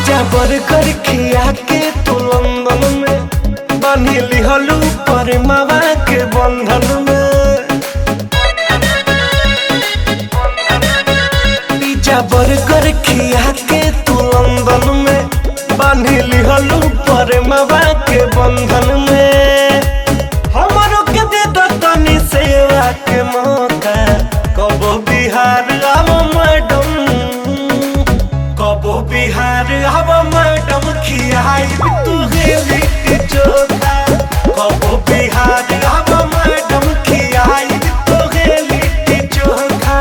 pizza burger खिया के तू लंदन में बांधी लिहलू पर मावा के बंधन में पिज्जा बर्गर खिया के तू लंदन में बांधी लिहलू पर मावा के बंधन में हमरो के दे दो तनी सेवा के मौका कबो बिहार आव मैडम कबो बिहार आव मैडम खियाई तू गेली चोखा कबो बिहार आव मैडम खियाई तू गेली चोखा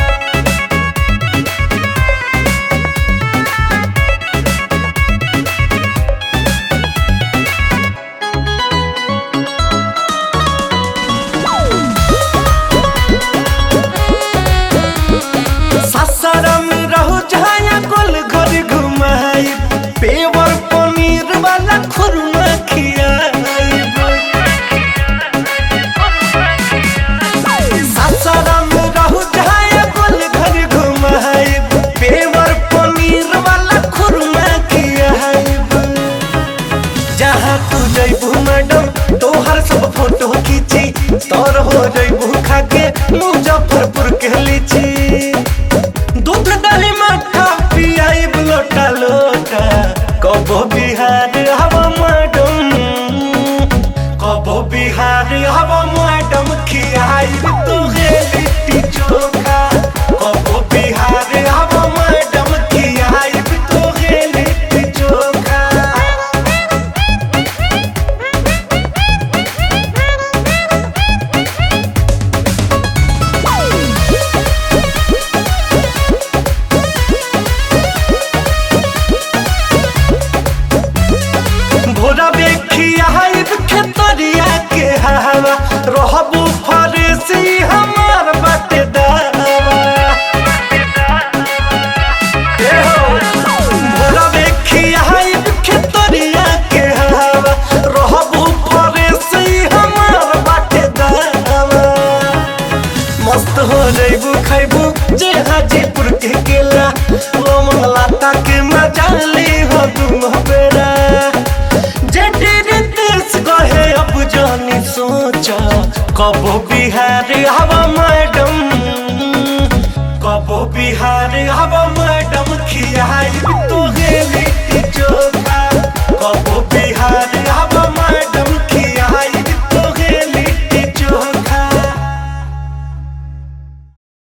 सासाराम रहो जहाँ गोल घर घुमाई पेवर पनीर वाला खुरमा खियाई सासाराम रहो जहाँ गोल घर घुमाई पेवर पनीर वाला खुरमा खियाई जहाँ तू जैबू मैडम तोहर सब फोटो खींची तोर हो जैबू खाके मुजफ्फरपुर के लीची दूध दही मक्खा पियाई लोटा लोटा कबो बिहार हम